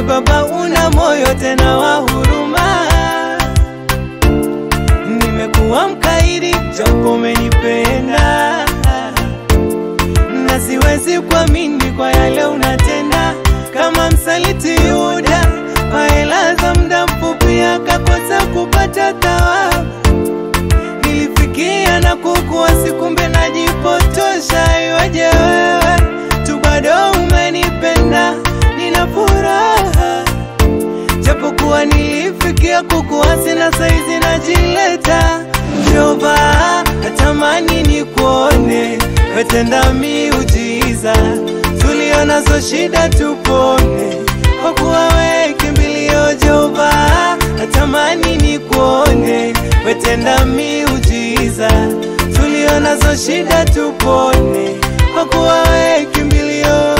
Baba una moyo tena wa huruma. Nimekuwa mkaidi japo umenipenda, na siwezi kuamini kwa yale unatenda, kama msaliti Yuda kwa hela za muda mfupi akakosa kupata thawabu. Nilifikia na kukuasi, kumbe najipotosha. Iweje wewe tu bado umenipenda, nina furaha japokuwa nilifikia kukuasi na saizi najileta. Jehova, natamani nikuone, wetenda miujiza, tulionazo shida tupone, kwa kuwa we kimbilio. Jehova, natamani nikuone, wetenda miujiza, tulionazo shida tupone, kwa kuwa we kimbilio.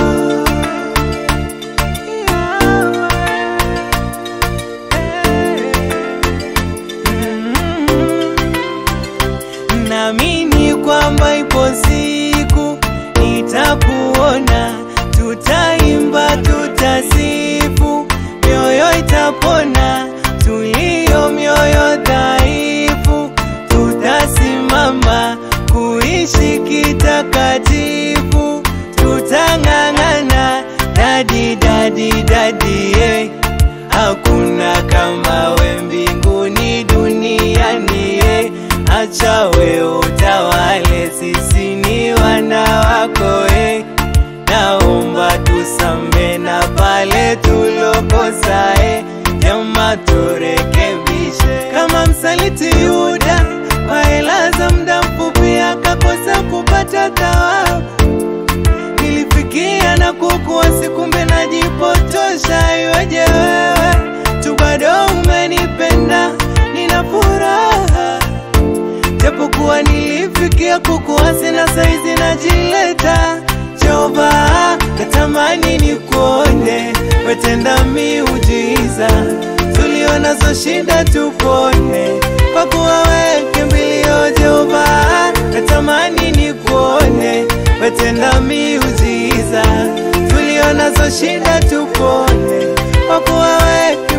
Naamini kwamba ipo siku nitakuona, tutaimba, tutasifu, mioyo itapona, tulio mioyo dhaifu, tutasimama kuishi kitakatifu, tutang'ang'ana, dadi dadi dadi, eh. Hakuna kama we mbinguni duniani, eh. Acha we utawale, sisi ni wana wako eh. Naomba tusame na pale tulokosa eh. Jama turekebishe, kama msaliti Yuda kwa hela za muda mfupi akakosa kupata thawabu. Nilifikia na kukuasi, kumbe najipotosha. Iweje wewe tu bado umenipenda, nina furaha japokuwa nilifikia kukuasi na saizi najileta. Jehova, natamani nikuone, wetenda miujiza, tulionazo shida tupone, kwa kuwa we kimbilio. Jehova, natamani nikuone, wetenda miujiza, tulionazo shida tupone, kwa kuwa we kimbilio.